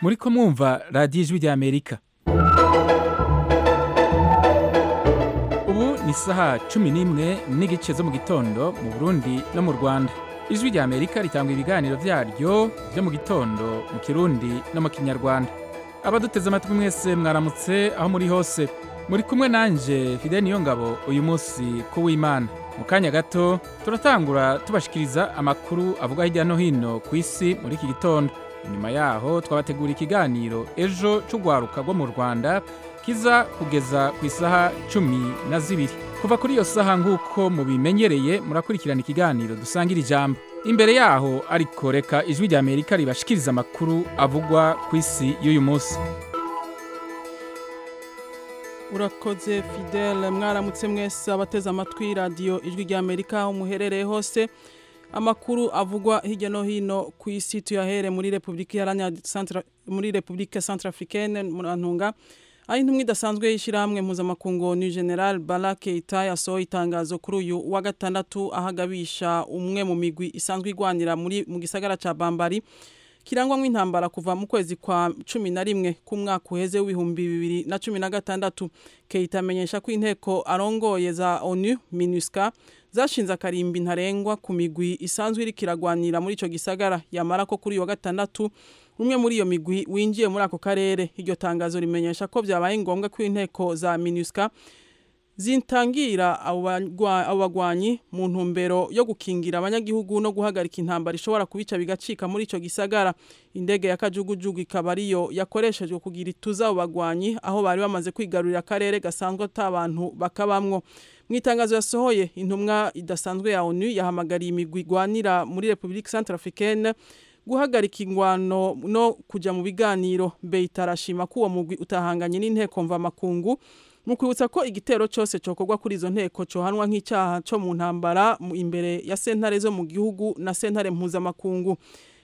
muri ko mwumva radiyo ijwi ry'amerika ubu ni isaha cumi n'imwe n'igice zo mu gitondo mu burundi no mu rwanda ijwi ry'amerika ritanga ibiganiro byaryo byo mu gitondo mu kirundi no mu kinyarwanda abaduteze amatwi mwese mwaramutse aho muri hose muri kumwe nanjye fide niyo ngabo uyu munsi w'imana mu kanya gato turatangura tubashikiriza amakuru avuga hirya no hino ku isi muri iki gitondo nyuma yaho twabategura ikiganiro ejo cy'urwaruka rwo mu rwanda kiza kugeza ku isaha cumi na zibiri kuva kuri iyo saha nk'uko mubimenyereye murakurikirana ikiganiro dusangira ijambo imbere yaho ariko reka ijwi ry'amerika ribashikiriza amakuru avugwa ku isi y'uyu munsi urakoze fidele mwaramutse mwese abateze amatwi radiyo ijwi ry'amerika aho muherereye hose amakuru avugwa hirya no hino ku isi tuyahere muri repubulika iharanira muri repubulika santarafurikene murantunga aho intumwa idasanzwe y'ishyirahamwe mpuzamakungu ni general barake ita yasohoye itangazo kuri uyu wa gatandatu ahagabisha umwe mu migwi isanzwe igwanira muri mu gisagara cya bambari kirangwa nk'intambara kuva mu kwezi kwa cumi na rimwe k'umwaka uheze w'ibihumbi bibiri na cumi na gatandatu keyita amenyesha ko inteko arongoye za onu minusika zashinze akarimbi ntarengwa ku migwi isanzwe iri kiragwanira muri icyo gisagara yamara ko kuri uyu wa gatandatu umwe muri iyo migwi winjiye muri ako karere iryo tangazo rimenyesha ko byabaye ngombwa ko inteko za minusika zitangira abo bagwanyi mu ntumbero yo gukingira abanyagihugu no guhagarika intambara ishobora kubica bigacika muri icyo gisagara indege ya kajugujugu ikaba ariyo yakoreshejwe kugira ituze abo bagwanyi aho bari bamaze kwigarurira akarere gasanzwe atabantu bakabamwo mu itangazo yasohoye intumwa idasanzwe ya onu yahamagariye imigwi igwanira muri repubulika santarafurikene guhagarika ingwano no kujya mu biganiro beyitarashima ko uwo mugwi utahanganye n'inteko mvamakungu mu kwibutsa ko igitero cyose cyokorwa kuri izo nteko cyohanwa nk'icyaha cyo mu ntambara imbere ya sentare zo mu gihugu na sentare mpuzamakungu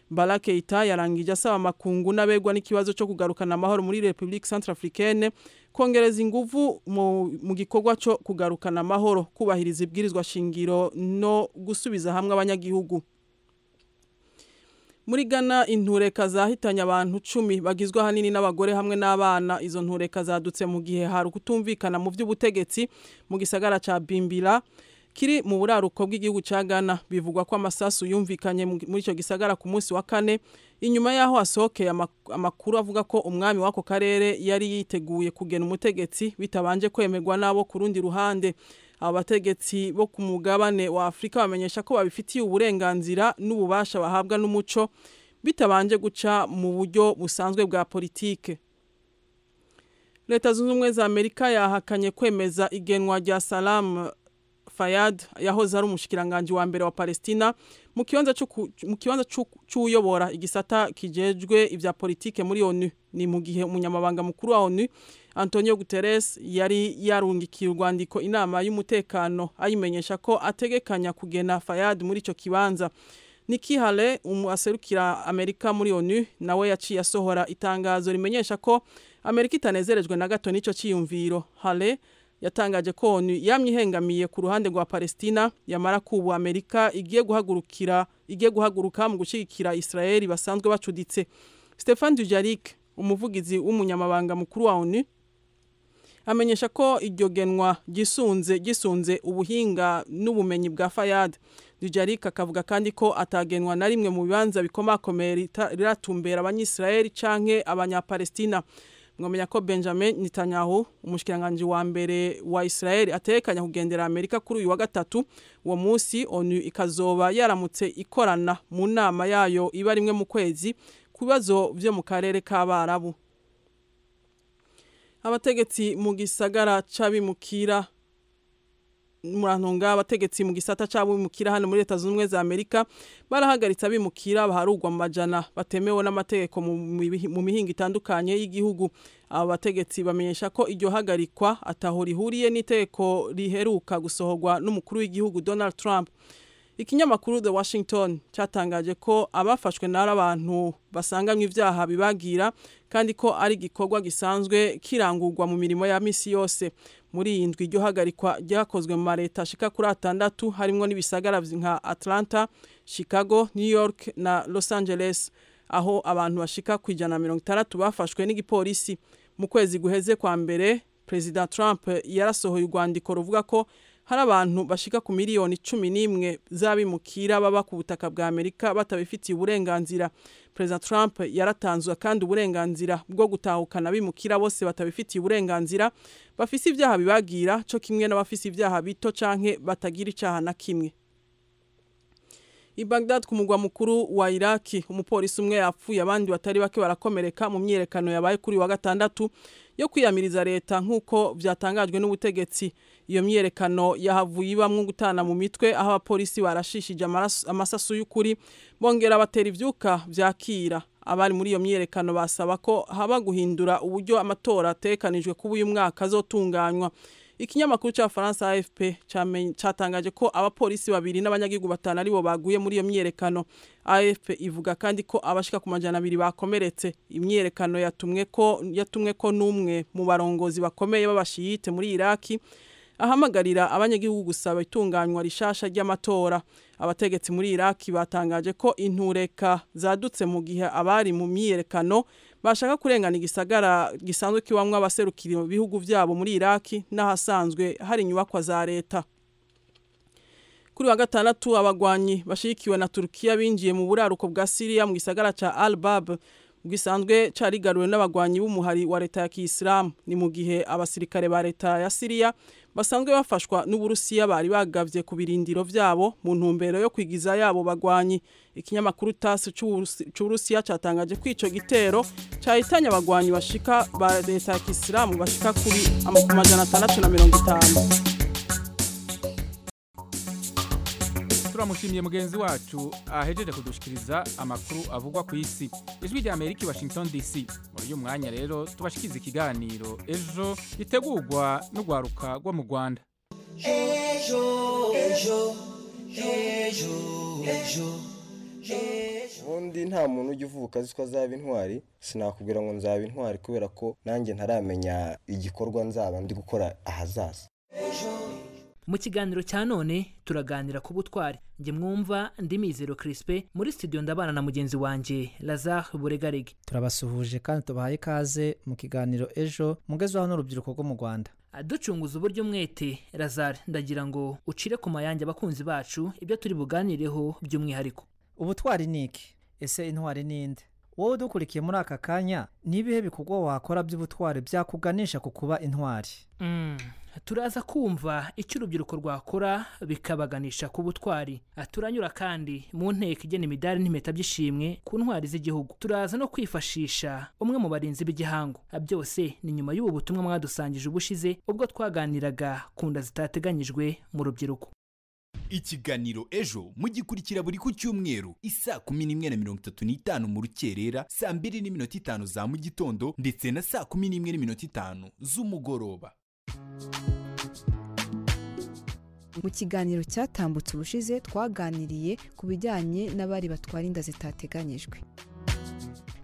barakeyita yarangije asaba amakungu n'abegwa n'ikibazo cyo kugarukana amahoro muri repubulika santarafurikene kongereza ingufu mu gikorwa cyo kugarukana amahoro kubahiriza ibwirizwa shingiro no gusubiza hamwe abanyagihugu muri Ghana intureka zahitanye abantu cumi bagizwe ahanini n'abagore hamwe n'abana izo ntureka zadutse mu gihe hari ukutumvikana mu by'ubutegetsi mu gisagara cya bimbira kiri mu buraruko bw'igihugu cya Ghana bivugwa ko amasasu yumvikanye muri icyo gisagara ku munsi wa kane inyuma y'aho hasohokeye amakuru avuga ko umwami w'ako karere yari yiteguye kugena umutegetsi bitabanje kwemerwa n'abo ku rundi ruhande abategetsi bo ku mugabane wa afurika bamenyesha ko babifitiye uburenganzira n'ububasha bahabwa n'umuco bitabanje guca mu buryo busanzwe bwa politike leta zunze ubumwe za amerika yahakanye kwemeza igenwa rya salamu fayad yahoze ari umushikiranganji wa mbere wa palestina mu kibanza cy'uyobora igisata kijejwe ibya politike muri onu ni mu gihe umunyamabanga mukuru wa onu antonio guterres yari yarungikiye urwandiko inama y'umutekano ayimenyesha ko ategekanya kugena fayad muri icyo kibanza nikihale aserukira amerika muri onu nawe yaciye asohora itangazo rimenyesha ko amerika itanezerejwe na gato n'icyo cyiyumviro hale yatangaje ko onu yamye ihengamiye ku ruhande rwa palestina yamara kubu amerika igiye guhagurukira igiye guhaguruka mu gushyigikira israel basanzwe bacuditse stefan dujarik umuvugizi w'umunyamabanga mukuru wa onu amenyesha ko iryo genwa gisunze gisunze ubuhinga n'ubumenyi bwa fayad dujarik akavuga kandi ko atagenwa na rimwe mu bibanza bikomakomeye riratumbera abanyisirayeli canke abanyapalestina mwamenya ko benjamin Netanyahu umushikiranganji wa mbere wa israel atekanya kugendera amerika kuri uyu wa gatatu uwo munsi onu ikazoba yaramutse ikorana mu nama yayo iba rimwe mu kwezi ku bibazo byo mu karere k'abarabu abategetsi mu gisagara cy'abimukira murantunga abategetsi mu gisata cy'abimukira hano muri leta zunze ubumwe za amerika barahagaritse abimukira baharugwa mu majana batemewe n'amategeko mu mihinga itandukanye y'igihugu aba bategetsi bamenyesha ko iryo hagarikwa ataho rihuriye n'itegeko riheruka gusohorwa n'umukuru w'igihugu donald trump ikinyamakuru the washington cyatangaje ko abafashwe n'ari abantu basanganywe ibyaha bibagira kandi ko ari igikorwa gisanzwe kirangurwa mu mirimo ya misi yose muri iyi ndwi iryo hagarikwa ryakozwe mu mareta ashika kuri atandatu harimo n'ibisagara nka atlanta chicago new york na los angeles aho abantu bashika ku ijana na mirongo itandatu bafashwe n'igipolisi mu kwezi guheze kwa mbere perezida trump yarasohoye urwandiko ruvuga ko hari abantu bashika ku miliyoni cumi n'imwe z'abimukira baba ku butaka bwa amerika batabifitiye uburenganzira perezida trump yaratanzwe kandi uburenganzira bwo gutahukana abimukira bose batabifitiye uburenganzira bafise ibyaha bibagira co kimwe n'abafise ibyaha bito canke batagira icaha na kimwe I Baghdad ku mugwa mukuru wa Iraki umupolisi umwe yapfuye abandi batari bake barakomereka mu myerekano yabaye kuri wa gatandatu yo kwiyamiriza leta nkuko vyatangajwe n'ubutegetsi iyo myerekano yahavuye ibamwe gutana mu mitwe aho abapolisi barashishije amasasu y'ukuri bongera batera ivyuka vyakira abari muri iyo myerekano basaba ko haba guhindura uburyo amatora atekanijwe kuba uyu mwaka azotunganywa ikinyamakuru cya faransa afp cyatangaje ko abapolisi babiri n'abanyagihugu batanu aribo baguye muri iyo myiyerekano afp ivuga kandi ko abashika ku majana abiri bakomeretse imyiyerekano yatumwe ko yatumwe ko n'umwe mu barongozi bakomeye b'abashiyite muri iraki ahamagarira abanyagihugu gusaba itunganywa rishasha ry'amatora abategetsi muri iraki batangaje ko intureka zadutse mu gihe abari mu myiyerekano bashaka kurengana igisagara gisanzwe kiwamwe abaserukira ibihugu byabo muri iraki n'ahasanzwe hari inyubakwa za leta kuri wa gatandatu abagwanyi bashigikiwe na turukiya binjiye mu buraruko bwa siriya mu gisagara ca albab gisanzwe carigaruwe n'abagwanyi b'umuhari wa leta ya kiyisilamu ni mu gihe abasirikare ba leta ya siriya basanzwe bafashwa n'uburusiya bari bagavye ku birindiro vyabo mu ntumbero yo kwigiza yabo bagwanyi ikinyamakuru tas c'uburusiya catangaje ko ico gitero cahitanye abagwanyi bashika ba leta ya kiyisilamu bashika kuri amajana atandatu na mirongo itanu turamushimiye mugenzi wacu ahejeje kudushikiriza amakuru avugwa ku isi ijwi rya amerika i washington dc muri uyu mwanya rero tubashikiriza ikiganiro ejo gitegurwa n'urwaruka rwo mu rwanda ejo ejo ejo ejo ubundi nta muntu ujya uvuka azi ko azaba intwari sinakubwira ngo nzaba intwari kubera ko nanjye ntaramenya igikorwa nzaba ndi gukora ahazaza mu kiganiro cya none turaganira ku butwari njye mwumva ndi mizero kirispe muri studio ndabana na mugenzi wanjye lazare buregarege turabasuhuje kandi tubahaye ikaze mu kiganiro ejo mugezwaho n'urubyiruko rwo mu rwanda ducunguza uburyo umwete lazare ndagira ngo ucire ku mayange abakunzi bacu ibyo turi buganireho by'umwihariko ubutwari ni iki ese intwari ninde wowe udukurikiye muri aka kanya n'ibihe bikorwa wakora by'ubutwari byakuganisha ku kuba intwari turaza kumva icyo urubyiruko rwakora bikabaganisha ku butwari turanyura kandi mu nteko igena imidari n'impeta by'ishimwe ku ntwari z'igihugu turaza no kwifashisha umwe mu barinzi b'igihango byose ni nyuma y'ubu butumwa mwadusangije ubushize ubwo twaganiraga ku nda zitateganyijwe mu rubyiruko ikiganiro ejo mugikurikira buri ku cyumweru isaa kumi n'imwe na mirongo itatu n'itanu mu rukerera saa mbiri n'iminota itanu za mu gitondo ndetse na saa kumi n'imwe n'iminota itanu z'umugoroba mu kiganiro cyatambutse ubushize twaganiriye ku bijyanye n'abari batwara inda zitateganyijwe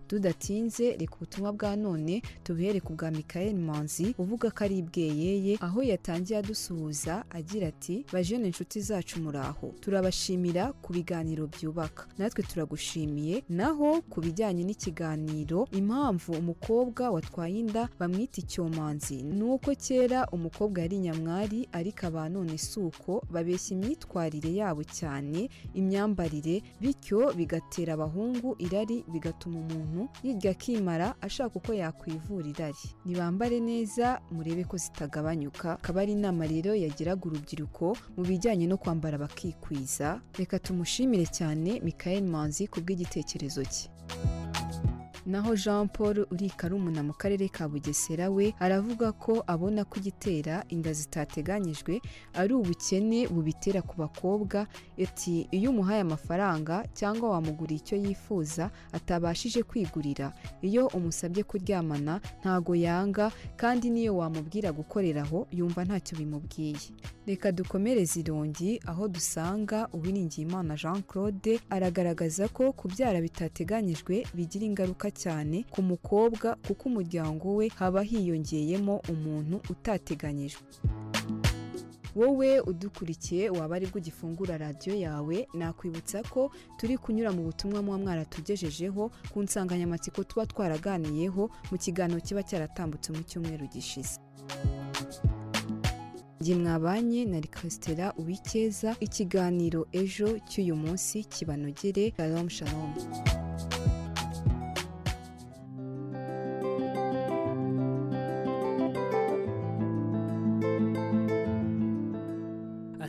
tudatinze reka ubutumwa bwa none tubihere ku bwa Michael manzi uvuga ko ari ibweyeye aho yatangiye adusuhuza agira ati bajene inshuti zacu muraho turabashimira ku biganiro byubaka natwe turagushimiye naho ku bijyanye n'ikiganiro impamvu umukobwa watwaye inda bamwita icyomanzi ni uko kera umukobwa yari nyamwari ariko aba none si uko babeshya imyitwarire yabo cyane imyambarire bityo bigatera abahungu irari bigatuma umuntu yirya akimara ashaka uko yakwivura irari ntibambare neza murebe ko zitagabanyuka akaba ari inama rero yagiraga urubyiruko mu bijyanye no kwambara bakikwiza reka tumushimire cyane Michael manzi ku bw'igitekerezo cye naho jean paul urikarumuna mu karere ka bugesera we aravuga ko abona ko igitera inda zitateganyijwe ari ubukene bubitera ku bakobwa ati iyo umuhaye amafaranga cyangwa wamugura icyo yifuza atabashije kwigurira iyo umusabye kuryamana ntago yanga kandi niyo wamubwira gukoreraho yumva ntacyo bimubwiye reka dukomereze irongi aho dusanga uwiringiyimana jean claude aragaragaza ko kubyara bitateganyijwe bigira ingaruka cyane ku mukobwa kuko umuryango we haba hiyongeyemo umuntu utateganyijwe wowe udukurikiye waba aribwo ugifungura radiyo yawe nakwibutsa ko turi kunyura mu butumwa muba mwaratugejejeho ku nsanganyamatsiko tuba twaraganiyeho mu kiganiro kiba cyaratambutse mu cyumweru gishize njye mwabanye na rikasitera uwikeza ikiganiro ejo cy'uyu munsi kibanogere shalom shalom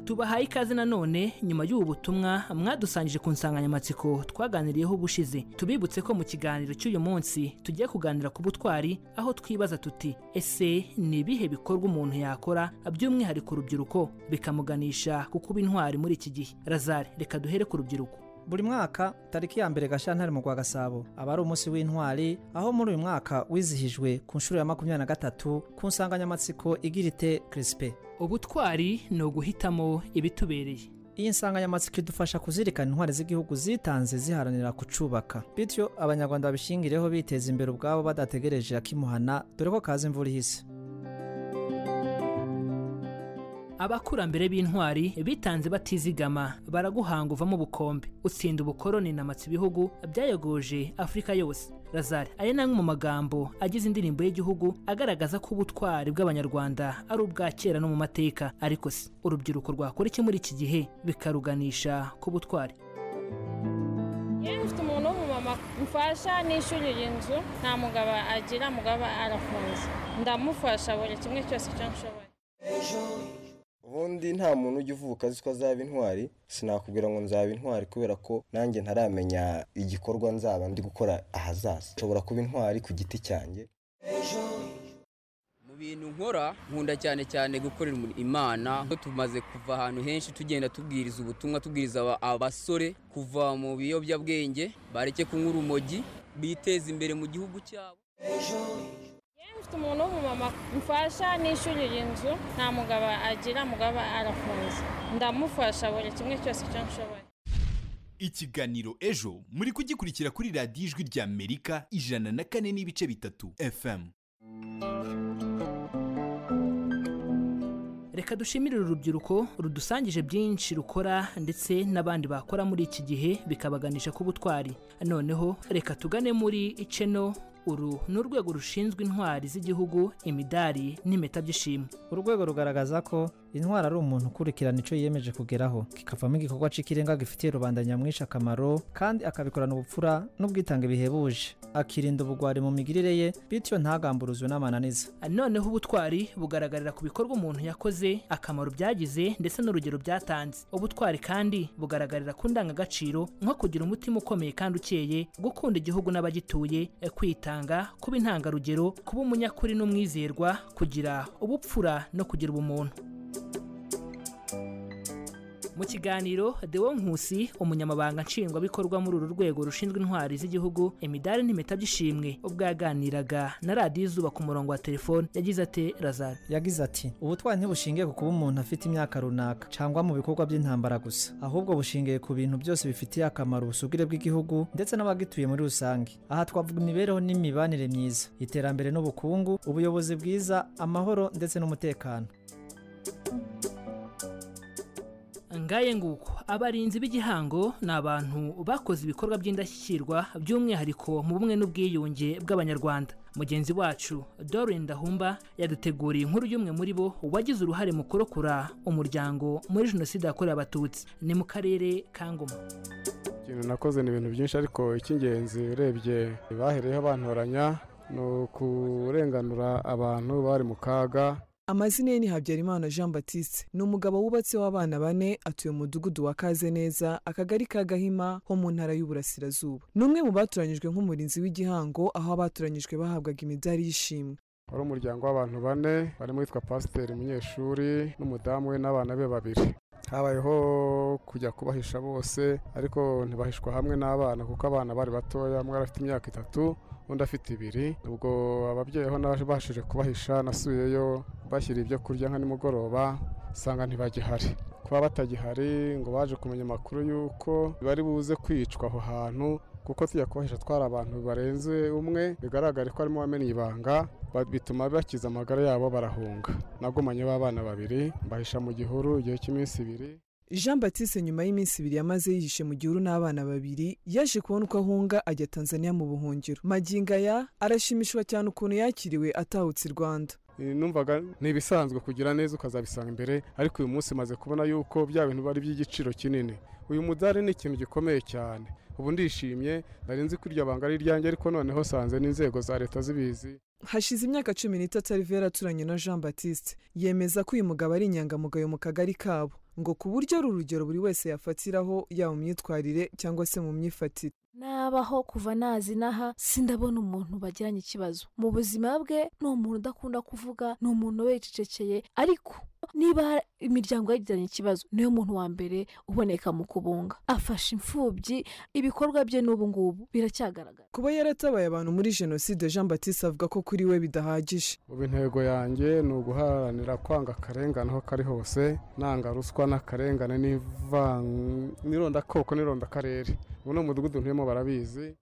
tubahaye ikaze nanone nyuma y'ubu butumwa mwadusangije ku nsanganyamatsiko twaganiriyeho ubushize tubibutse ko mu kiganiro cy'uyu munsi tugiye kuganira ku butwari aho twibaza tuti ese ni ibihe bikorwa umuntu yakora by'umwihariko urubyiruko bikamuganisha ku kuba intwari muri iki gihe razari reka duhere ku rubyiruko buri mwaka tariki ya mbere gashyantare mu gwa gasabo aba ari umunsi w'intwari aho muri uyu mwaka wizihijwe ku nshuro ya makumyabiri na gatatu ku nsanganyamatsiko igira ite kirisipe ubutwari ni uguhitamo ibitubereye iyi nsanganyamatsiko idufasha kuzirikana intwari z'igihugu zitanze ziharanira kucubaka bityo abanyarwanda babishingireho biteza imbere ubwabo badategereje akimuhana dore ko kaza imvura ihise abakurambere b'intwari bitanze batizigama baraguhanga uvamo ubukombe utsinda ubukoroni namatsa ibihugu byayogoje afurika yose razari aya ni amwe mu magambo agize indirimbo y'igihugu agaragaza ko ubutwari bw'abanyarwanda ari ubwa kera no mu mateka ariko si urubyiruko rwakora iki muri iki gihe bikaruganisha ku butwari mfite umuntu w'umumama mfasha nishyuriye inzu nta mugabo agira mugabo arafunze ndamufasha buri kimwe cyose icyo nshoboye ubundi nta muntu ujya uvuka azi ko azaba intwari sinakubwira ngo nzaba intwari kubera ko nanjye ntaramenya igikorwa nzaba ndi gukora ahazaza nshobora kuba intwari ku giti cyanjye mu bintu nkora nkunda cyane cyane gukorera imana tumaze kuva ahantu henshi tugenda tubwiriza ubutumwa tubwiriza abasore kuva mu biyobyabwenge bareke kunywa urumogi biteza imbere mu gihugu cyabo mfite umuntu w'umumama mfasha nishyurira inzu nta mugabo agira mugabo arafunze ndamufasha buri kimwe cyose icyo nshoboye ikiganiro ejo muri kugikurikira kuri radiyo ijwi ry'amerika ijana na kane n'ibice bitatu fm reka dushimire uru rubyiruko rudusangije byinshi rukora ndetse n'abandi bakora muri iki gihe bikabaganisha ku butwari noneho reka tugane muri iceno uru ni urwego rushinzwe intwari z'igihugu imidari n'impeta by'ishimwe urwego rugaragaza ko intwari ari umuntu ukurikirana icyo yiyemeje kugeraho kikavamo igikorwa cy'ikirenga gifitiye rubanda nyamwinshi akamaro kandi akabikorana ubupfura n'ubwitange bihebuje akirinda ubugwari mu migirire ye bityo ntagamburuzwe n'amananiza noneho ubutwari bugaragarira ku bikorwa umuntu yakoze akamaro byagize ndetse n'urugero byatanze ubutwari kandi bugaragarira ku ndangagaciro nko kugira umutima ukomeye kandi ukeye gukunda igihugu n'abagituye kwita kuba intangarugero kuba umunyakuri n'umwizerwa kugira ubupfura no kugira ubumuntu mu kiganiro dewo nkusi umunyamabanga nshingwabikorwa muri uru rwego rushinzwe intwari z'igihugu imidari n'impeta by'ishimwe ubwo yaganiraga na radiyo izuba ku murongo wa telefone yagize ati razari yagize ati ubutwari ntibushingiye ku kuba umuntu afite imyaka runaka cyangwa mu bikorwa by'intambara gusa ahubwo bushingiye ku bintu byose bifitiye akamaro ubusugire bw'igihugu ndetse n'abagituye muri rusange aha twavuga imibereho n'imibanire myiza iterambere n'ubukungu ubuyobozi bwiza amahoro ndetse n'umutekano ngaye nguko abarinzi b'igihango ni abantu bakoze ibikorwa by'indashyikirwa by'umwihariko mu bumwe n'ubwiyunge bw'abanyarwanda mugenzi wacu Doreen Dahumba yaduteguriye inkuru y'umwe muri bo wagize uruhare mu kurokora umuryango muri jenoside yakorewe abatutsi ni mu karere ka ngoma ikintu nakoze ni ibintu byinshi ariko icy'ingenzi urebye bahereyeho bantoranya ni ukurenganura abantu bari mu kaga amazina ye ni habyarimana jean batiste ni umugabo wubatse w'abana bane atuye mu mudugudu wa kaze neza akagari ka gahima ho mu ntara y'uburasirazuba ni umwe mu batoranyijwe nk'umurinzi w'igihango aho abatoranyijwe bahabwaga imidari y'ishimwe wari umuryango w'abantu bane barimo witwa pasiteri umunyeshuri n'umudamu we n'abana be babiri habayeho kujya kubahisha bose ariko ntibahishwa hamwe n'abana kuko abana bari batoya umwe afite imyaka itatu undi afite ibiri ubwo ababyeyi ho nabashije kubahisha nasubiyeyo bashyira ibyo kurya nka nimugoroba usanga ntibagihari kuba batagihari ngo baje kumenya amakuru y'uko bari buze kwicwa aho hantu kuko tujya kubahisha twari abantu barenze umwe bigaragare ko harimo uwamenye ibanga bituma bakiza amagara yabo barahunga nagumanye b'abana babiri mbahisha mu gihuru igihe cy'iminsi ibiri jean batiste nyuma y'iminsi ibiri yamaze yihishe mu gihuru n'abana babiri yaje kubona uko ahunga ajya tanzania mu buhungiro magingo aya arashimishwa cyane ukuntu yakiriwe atahutse i rwanda numvaga ni ibisanzwe kugira neza ukazabisanga imbere ariko uyu munsi maze kubona yuko bya bintu bari by'igiciro kinini uyu mudari ni ikintu gikomeye cyane ubu ndishimye nari nzi ko iryo banga ari iryanjye ariko noneho sanze n'inzego za leta zibizi hashize imyaka cumi n'itatu arivera aturanye na jean batiste yemeza ko uyu mugabo ari inyangamugayo mu kagari kabo ngo ku buryo ari urugero buri wese yafatiraho yaba mu myitwarire cyangwa se mu myifatire nabaho kuva nazi n'aha sindabona umuntu bagiranye ikibazo mu buzima bwe ni umuntu udakunda kuvuga ni umuntu wicecekeye ariko niba imiryango yagiranye ikibazo niyo muntu wa mbere uboneka mu kubunga afasha imfubyi ibikorwa bye n'ubu ngubu biracyagaragara kuba yaratabaye abantu muri jenoside jean batiste avuga ko kuri we bidahagije ubu intego yanjye ni uguharanira kwanga akarengane aho kari hose nanga ruswa n'akarengane n'irondakoko n'irondakarere ubu ni umudugudu ntuyemo barabizi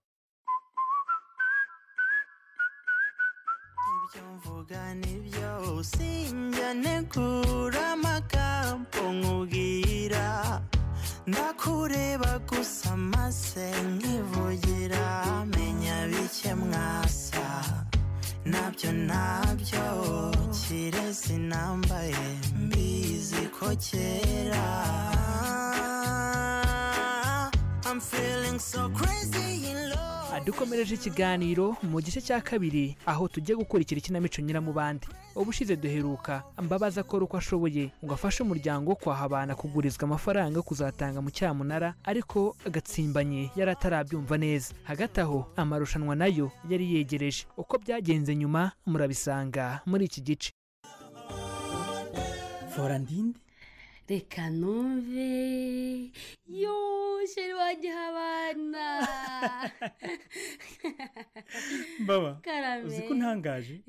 ibyo mvuga ni byose njyane kura amagambo nkubwira ndakureba gusa amase nkivugira menya bike mwasa nabyo nabyo kirezi nambaye mbizi ko kera I'm feeling so crazy in love dukomereje ikiganiro mu gice cya kabiri aho tujya gukurikira ikinamico nyiramubande ubushize duheruka mbabaza akora uko ashoboye ngo afashe umuryango wo kwahabana kugurizwa amafaranga yo kuzatanga mu cyamunara ariko agatsimbanye yari atarabyumva neza hagati aho amarushanwa nayo yari yegereje uko byagenze nyuma murabisanga muri iki gice forandinde reka numve yoo sheri wagiha abana baba Karame. uzi ko ntangaje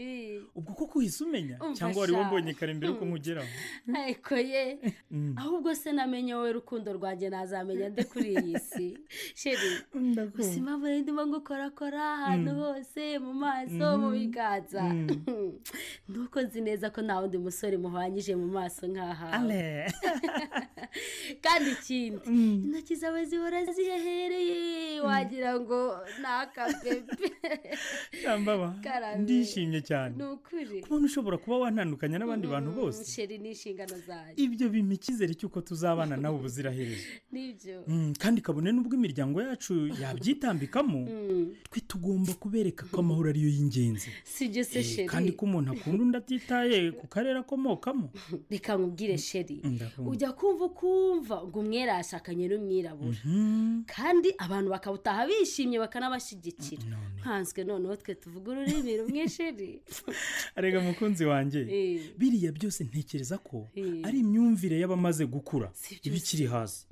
ubwo kuko uhise umenya cyangwa wari Umfasha. wambonye kare mbere yuko nkugeraho ariko ye ahubwo se namenye wowe rukundo rwanjye nazamenya nde kuri iyi si sheri gusa impamvu rero ndimo ngukorakora ahantu Mm. hose mu maso Mhm. mu biganza nuko nzi neza ko nta wundi musore muhwanyije mu maso nk'ahawe kandi ikindi intoki zawe zihora zihehereye wagira ngo ni akabebe yambaba Karame. ndishimye cyane ni ukuri kubona ushobora kuba wantandukanya n'abandi bantu bose sheri ni inshingano zanjye ibyo bimpa icyizere cy'uko tuzabana nawe ubuzirahereje nibyo Mm, kandi kabone n'ubwo imiryango yacu yabyitambikamo twe tugomba kubereka ko amahoro ariyo y'ingenzi si ibyo se Eh, sheri kandi ko umuntu akunda undi atitaye ku karere akomokamo reka nkubwire sheri Ndakumva. ujya kumva ukumva ngo umwera yashakanye n'umwirabura kandi abantu bakawutaha bishimye bakanabashyigikira nkanswe noneho twe tuvuga ururimi rumwe sheri arega mukunzi wanjye Eh. biriya byose ntekereza ko Eh. ari imyumvire y'abamaze gukura ibikiri hasi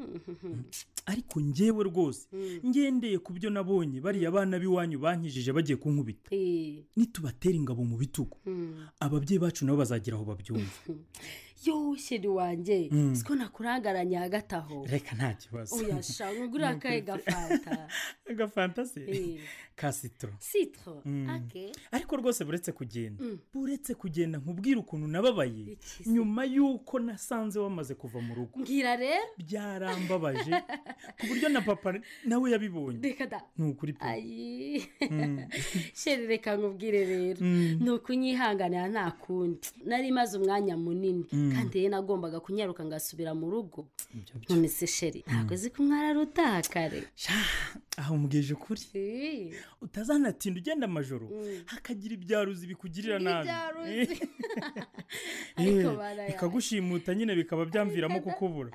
ariko njyewe rwose ngendeye ku byo nabonye bariya bana b'iwanyu bankijije bagiye kunkubita Eh. nitubatera ingabo mu bitugu Mm. ababyeyi bacu nabo bazagira aho babyumva yo sheri wanjye Mm. siko nakurangaranye hagati aho reka nta kibazo uyashaka ugura akaye gafanta agafanta se Eh. ka sitoro sitro Mm. ake ariko rwose buretse kugenda Mm. buretse kugenda nkubwire ukuntu nababaye nyuma y'uko nasanze wamaze kuva mu rugo mbwira rero byarambabaje ku buryo na papa nawe yabibonye reka da ni ukuri pe ayi Mm. sheri reka nkubwire rero Mm. ni ukunyihanganira nta kundi nari maze umwanya munini Mm. kandi rero nagombaga kunyaruka ngasubira mu rugo none se sheri ntabwo azi ko umwari ari utaha kare aho mubwije ukuri Eh. utazanatinda ugenda amajoro Mm. hakagira ibyaruzi bikugirira nabi Ibyaruzi. Eh, Ariko barayaye. bikagushimuta nyine bikaba byamviramo kukubura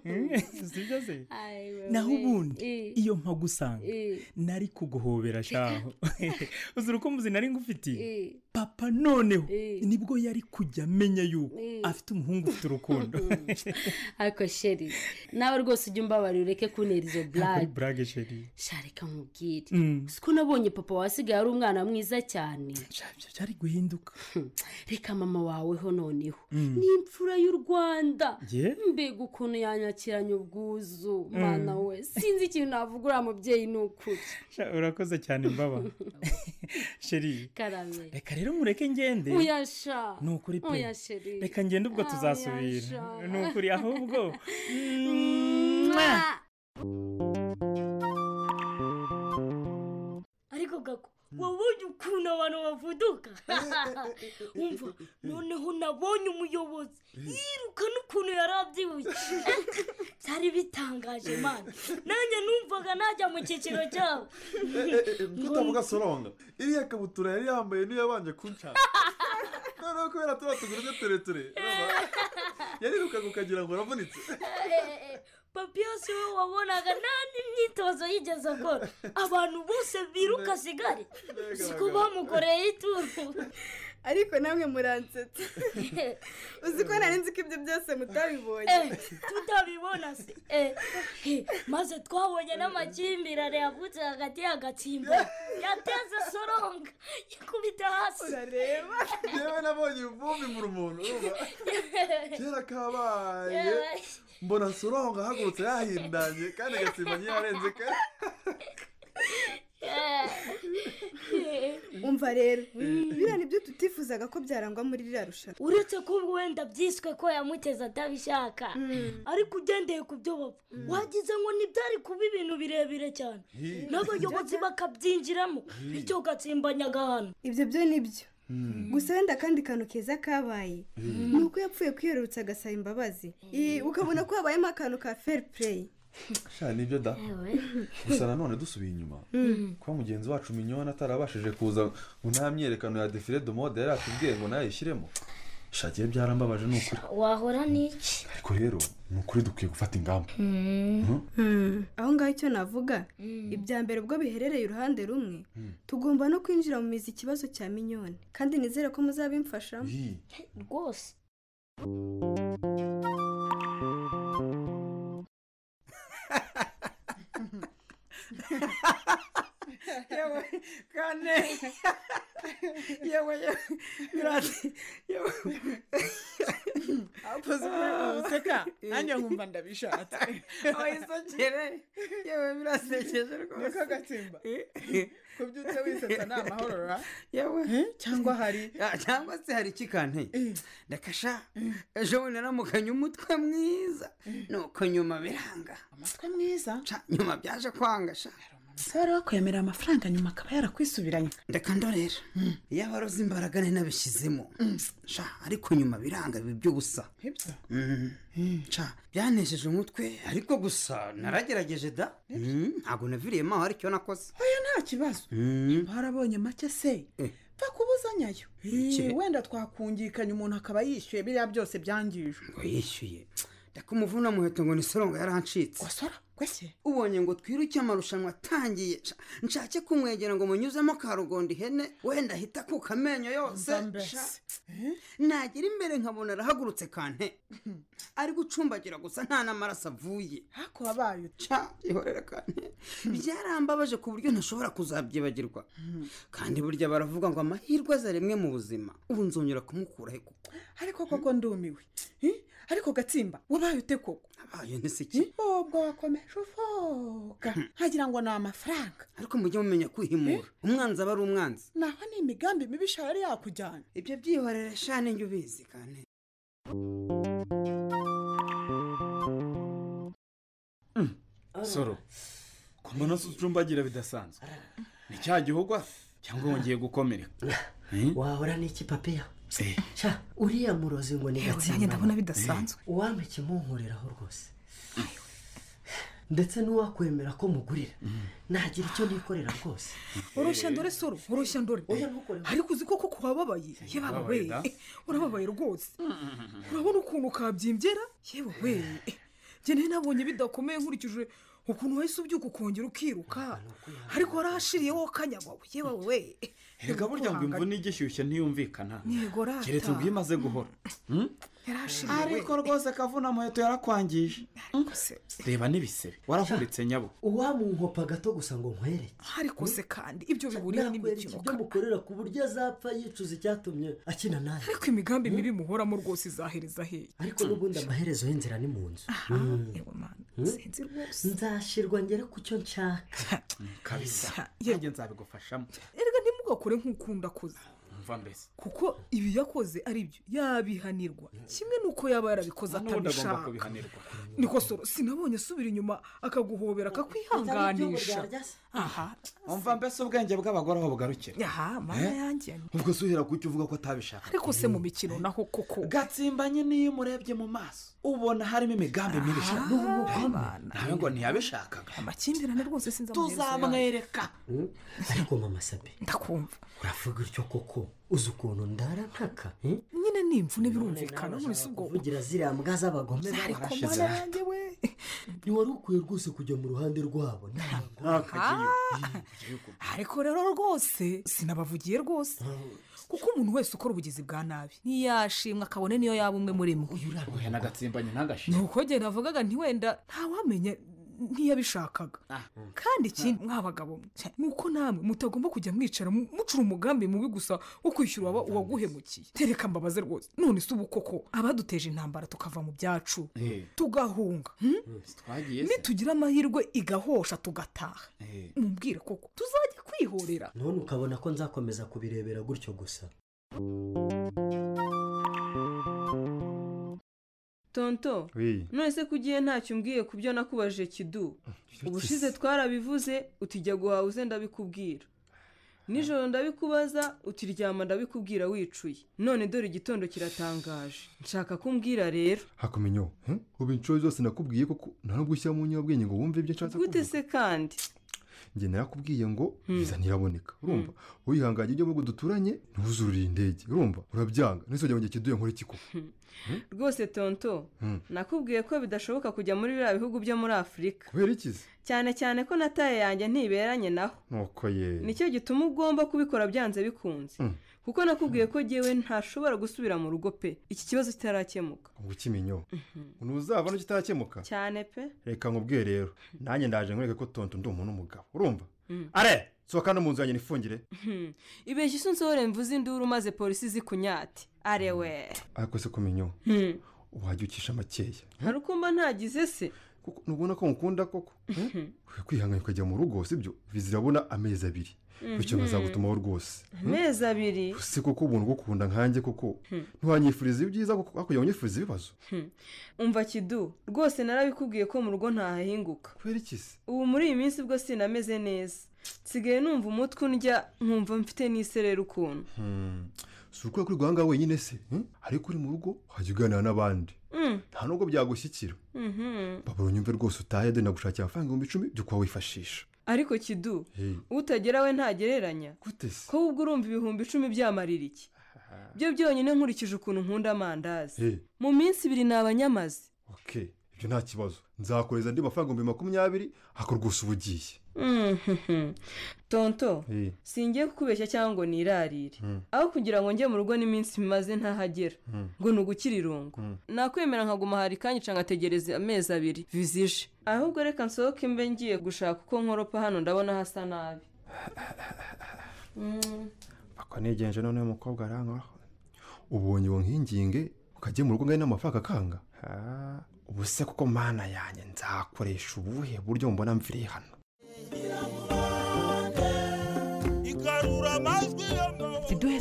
Eh, sibyo se Ay, wewe. naho ubundi Eh. iyo mpagusanga Eh. nari kuguhobera shaho uzura uko muzi nari ngufitiye Eh. papa noneho Eh. nibwo yari kujya amenya yuko Eh. afite umuhungu ufite urukundo ariko sheri nawe rwose ujya umbabarira ureke kuntera izo ntabwo ari burage burage sheri shareka nkubwire Mm. siko nabonye papa wasigaye ari umwana mwiza cyane byari guhinduka reka mama waweho noneho Mm. ni imfura y'u rwanda Ye? mbega ukuntu yanyakiranye ubwuzu Mm. mwana we sinzi ikintu navuga uriya mubyeyi ni ukuri Sha, urakoze cyane mbaba sheri karame reka rero mureke ngende uyasha ni ukuri pe oya sheri reka ngende ubwo Ah, tuzasubira oya, sha. ni ukuri ahubwo Mwah! ariko gako wabonye ukuntu abantu bavuduka umva noneho nabonye umuyobozi yirukana ukuntu yari abyibushye byari bitangaje mani nanjye numvaga najya mu cyiciro cyabo kutavuga soronga iriya kabutura yari yambaye niyo yabanje kuncana noneho kubera tuba tugurije tureture yarirukaga ukagira ngo uravunitse papi yose we wabonaga nta n'imyitozo yigeze akora abantu bose biruka sigari siko bamukoreye ituru ariko namwe muransetsa uzi ko nari nzi ko ibyo byose mutabibonye Eh, tutabibona se Eh, eh, maze twabonye n'amakimbirane yavutse hagati y'agatsimba yateze soronga yakubita hasi urareba yewe nabonye ibivumbi mu rumuntu urumva kera kabaye mbona soronga ahagurutse yahindanye kandi agasimba ntiyarenze kare umva rero biriya ni byo tutifuzaga ko byarangwa muri ririya rushanwa uretse ko wenda byiswe ko yamuteze atabishaka ariko ugendeye ku byo bapfa wagize ngo ntibyari kuba ibintu birebire cyane Hi. n'abayobozi bakabyinjiramo Hi. bityo ugatsimbanyaga ahantu ibyo byo ni byo gusa wenda akandi kantu keza kabaye ni uko yapfuye kwiyerurutsa agasaba imbabazi I- ukabona ko habayemo akantu ka fair play sha nibyo da gusa nanone dusubiye inyuma Mm. kuba mugenzi wacu minyona atarabashije kuza ngo nta myerekano ya defile de mode yari atubwiye ngo nayishyiremo shagiye byarambabaje ni ukuri wahora n'iki ariko rero ni ukuri dukwiye gufata ingamba Mhm. aho ngaho icyo navuga ibya mbere ubwo biherereye uruhande rumwe tugomba no kwinjira mu mizi ikibazo cya minyoni kandi nizere ko muzabimfashamo rwose yewe kane yewe yewe birati yewe abakozi useka nanjye nkumva ndabishatse wisokere yewe birasekeje rwose niko gatsimba kubyutse wisetsa ni amahoro ra yewe cyangwa hari cyangwa se hari ikikante ndakasha ejo bundi naramukanye umutwe mwiza nuko nyuma biranga umutwe mwiza nyuma byaje kwanga sha umusore wo kwemera amafaranga nyuma akaba yarakwisubiranye reka ndorera iyo aba aroze imbaraga nari nabishyizemo sha ariko nyuma biranga biba ibyo gusa ibyo Mm, sha byanesheje umutwe ariko gusa naragerageje da Mm, ntabwo naviriyemo aho aricyo nakoze oya nta kibazo Mm. barabonye make se Eh. pfa kubuzanyayo Iki? Eh, wenda twakungikanye umuntu akaba yishyuye biriya byose byangijwe ngo yishyuye ndakumuvuna muheto ngo ni soronga yarancitse wasora gwese ubonye ngo twiruke amarushanwa atangiye Sha, nshake kumwegera ngo munyuzemo karugondo ihene wenda ahita akuka amenyo yose Sha, nagira imbere nkabona arahagurutse kante ari gucumbagira gusa nta n'amaraso avuye hako wabaye uca ihorera kante byarambabaje ku buryo ntashobora kuzabyibagirwa kandi burya baravuga ngo amahirwe aza rimwe mu buzima ubu nzongera kumukura he kuko ariko koko ndumiwe Eh, ariko gatsimba wabaye ute koko abaye ntisiki ubwo wakomeje uvuga nkagira ngo ni amafaranga ariko mujye mumenya kwihimura umwanzi aba ari umwanzi naho ni imigambi mibisha yari yakujyana ibyo byihorere shane njye ubizi kane soro ko mbona se ucumbagira bidasanzwe ni cya gihogwa cyangwa wongeye gukomereka wahora n'iki papiya cya uriya murozi ngo ni nanjye ndabona gatsimba bidasanzwe. uwampa ikimpunkuriraho rwose ndetse n'uwakwemera ko mugurira nagira icyo nikorera rwose urushya ndore soro urushya ndore ariko uzi koko ko wababaye yewe Wababaye da. we urababaye rwose urabona ukuntu ukabyimbye yewe we ngewe nabonye bidakomeye nkurikije ukuntu wahise ubyuka ukongera ukiruka ariko warahashiriyeho kanyabawe yewe we reka burya ngo imvune igishyushye ntiyumvikana yego rata keretse ubwo imaze guhora Mm? yarahashiriyewe Ariko rwose kavuna muheto yarakwangije reba n'ibisebe waravunitse nyabo uwamunkopa gato gusa ngo nkwereke ariko se kandi ibyo bihuriye n'imikino ibyo mukorera ku buryo azapfa yicuza icyatumye akina nawe ariko imigambi mibi muhoramo rwose izahereza hehe ariko n'ubundi amaherezo y'inzira ni mu nzu Mm. Mm. nzashyirwa ngere ku cyo nshaka kabisa nanjye nzabigufashamo erega ntimubwo ntugakore nk'ukunda akoze mva mbese kuko ibi yakoze ari byo yabihanirwa kimwe nuko yaba yarabikoze n'ubundi agomba atabishaka kubihanirwa niko soro sinabonye asubira inyuma akaguhobera akakwihanganisha aha umva mbese ubwenge bw'abagore aho bugarukira aha mana Eh? yanjye ubwo se uhera ku cyo uvuga ko atabishaka ariko se mu mikino naho koko gatsimbanye niyo umurebye mu maso ubona harimo imigambi mibi sha. nawe ngo ntiyabishakaga amakimbirane rwose sinzi amaherezo yayo. tuzamwereka ariko mama sabe ndakumva uravuga utyo koko uzi ukuntu ndara ntaka eh? nyine n'imvune birumvikana muri si ubwo kugira ziriya mbwa z'abagome Ariko barashize mana yanjye we ntiwari ukwiye rwose kujya mu ruhande rwabo Ah, ariko rero rwose sinabavugiye rwose kuko umuntu wese ukora ubugizi bwa nabi ntiyashimwa akabone niyo yaba umwe muri mwe oya nagatsimbanye ntagashize ni uko njye navugaga ntiwenda ntawamenya ntiyabishakaga kandi ikindi mwa bagabo mwe, cya, ni uko namwe mutagomba kujya mwicara mu- mucura umugambi mubi gusa wo kwishyura uwaba- uwaguhemukiye tereka mbabaze rwose none si ubu koko abaduteje intambara tukava mu byacu Eh. tugahunga hmm? twagiye se nitugira amahirwe igahosha tugataha Eh. mubwire koko tuzajya kwihorera none ukabona ko nzakomeza kubirebera gutyo gusa tonto Oui. none se ko ugiye ntacyo umbwiye ku byo nakubajije kidu ubushize twarabivuze utijya guhaha uze ndabikubwira nijoro ndabikubaza utiryama ndabikubwira wicuye none dore igitondo kiratangaje nshaka ko umbwira rero hakumenyeho ubu inshuro zose nakubwiye koko nta nubwo ushyira mu nyabwenge ngo wumve ibyo nshatse gute kuvuga se kandi njye narakubwiye ngo viza ntiraboneka urumva wihanganye ujye mu bihugu duturanye ntuzurire indege urumva urabyanga nese ujya ngo njye kiduye nkore kiko rwose tonto nakubwiye ko bidashoboka kujya muri biriya bihugu byo muri afurika kubera ikizi cyane cyane ko na taye yanjye ntiberanye naho nuko ye nicyo gituma ugomba kubikora byanze bikunze Mm. kuko nakubwiye ko jyewe ntashobora gusubira mu rugo pe iki kibazo kitarakemuka ubwo ukimenyeho ntuzabona kitarakemuka cyane pe reka nkubwiye rero nanjye ndaje nkwereke ko tonto ndi umuntu w'umugabo urumva Mm. are sohoka no mu nzu yanjye nifungire Hmm. ibeshya isi unsohore mvuze induru maze polisi zikunyate arewe ariko se kumenyeho Hmm. wajya ukisha makeya hari uko mba ntagize se ntubona ko nkukunda koko ukwiye kwihangana ukajya mu rugo sibyo viza irabona amezi abiri bityo Mhm. bazagutumaho rwose amezi abiri si kuko ubuntu bwo kukunda nkanjye kuko Hmm. ntiwanyifuriza ibyiza kuko hakurya wanyifuriza ibibazo Hmm. umva kidu rwose narabikubwiye ko mu rugo ntahahinguka kubera iki se ubu muri iyi minsi ubwo sinameze neza nsigaye numva umutwe undya nkumva mfite n'isereri ukuntu Hmm. si ukwiye kwirirwa ngaho wenyine se hmm? ariko uri mu rugo wajya uganira n'abandi Mm. nta nubwo byagushyikira Mhm. babura unyumve rwose utahe dore nagushakira amafaranga ibihumbi icumi byo kuba wifashisha ariko kidu Hey. utagera we ntagereranya Gute se? ko ubwo urumva ibihumbi icumi byamarira iki byo byonyine nkurikije ukuntu nkunda amandazi Hey. mu minsi ibiri ni abanyamazi okay ibyo nta kibazo nzakoreza andi mafaranga ibihumbi makumyabiri ako rwose uba ugiye Mhm. tonto Hey. singiye kukubeshya cyangwa ngo nirarire Hmm. aho kugira ngo njye mu rugo n'iminsi maze ntahagera Hmm. ngo ni ugukira irungu Hmm. nakwemera nkaguma hari kanyica ngategereza amezi abiri vizije ahubwo reka nsohoke mbe ngiye gushaka uko nkoropa hano ndabona hasa nabi Mm. ako nigenje noneho umukobwa arankoraho ubonye uwo nkinginge ukajya mu rugo ngari n'amafaranga akanga Ah, ubu se kuko mana yanjye nzakoresha ubuhe buryo mbona mviriye hano igarura amajwi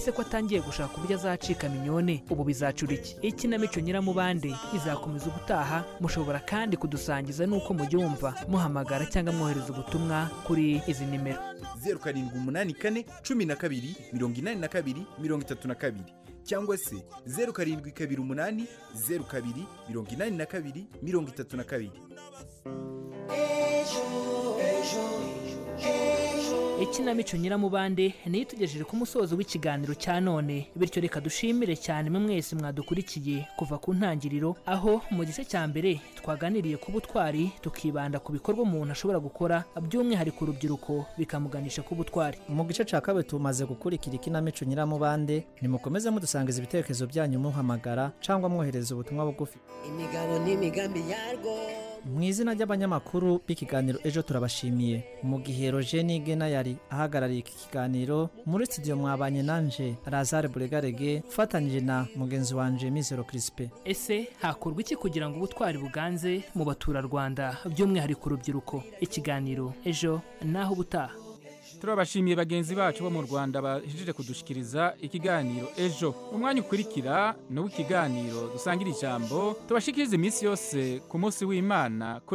se ko atangiye gushaka uburyo azacika minyone ubu bizacura iki ikinamico nyiramubande izakomeza ubutaha mushobora kandi kudusangiza n'uko mubyumva muhamagara cyangwa mwohereza ubutumwa kuri izi nimero zeru karindwi umunani kane cumi na kabiri mirongo inani na kabiri mirongo itatu na kabiri cyangwa se zeru karindwi kabiri umunani zeru kabiri mirongo inani na kabiri mirongo itatu na kabiri ikinamico nyiramubande niyo itugejeje ku musozo w'ikiganiro cya none bityo reka dushimire cyane mwe mwese mwadukurikiye kuva ku ntangiriro aho mu gice cya mbere twaganiriye ku butwari tukibanda ku bikorwa umuntu ashobora gukora by'umwihariko urubyiruko bikamuganisha ku butwari mu gice cya kabiri tumaze gukurikira ikinamico nyiramubande nimukomeze mudusangiza ibitekerezo byanyu muhamagara cyangwa mwohereza ubutumwa bugufi imigabo n'imigambi yarwo mu izina ry'abanyamakuru b'ikiganiro ejo turabashimiye mu gihe rogeni gena yari ahagarariye iki kiganiro muri studio mwabanye nanje lazare buregarege ufatanyije na mugenzi wanje mizero kirisipe ese hakorwa iki kugira ngo ubutwari buganze mu baturarwanda by'umwihariko urubyiruko ikiganiro ejo naho ubutaha turabashimiye bagenzi bacu bo mu rwanda bahejeje kudushikiriza ikiganiro ejo umwanya ukurikira ni uw'ikiganiro dusangira ijambo tubashikirize iminsi yose ku munsi w'imana kuri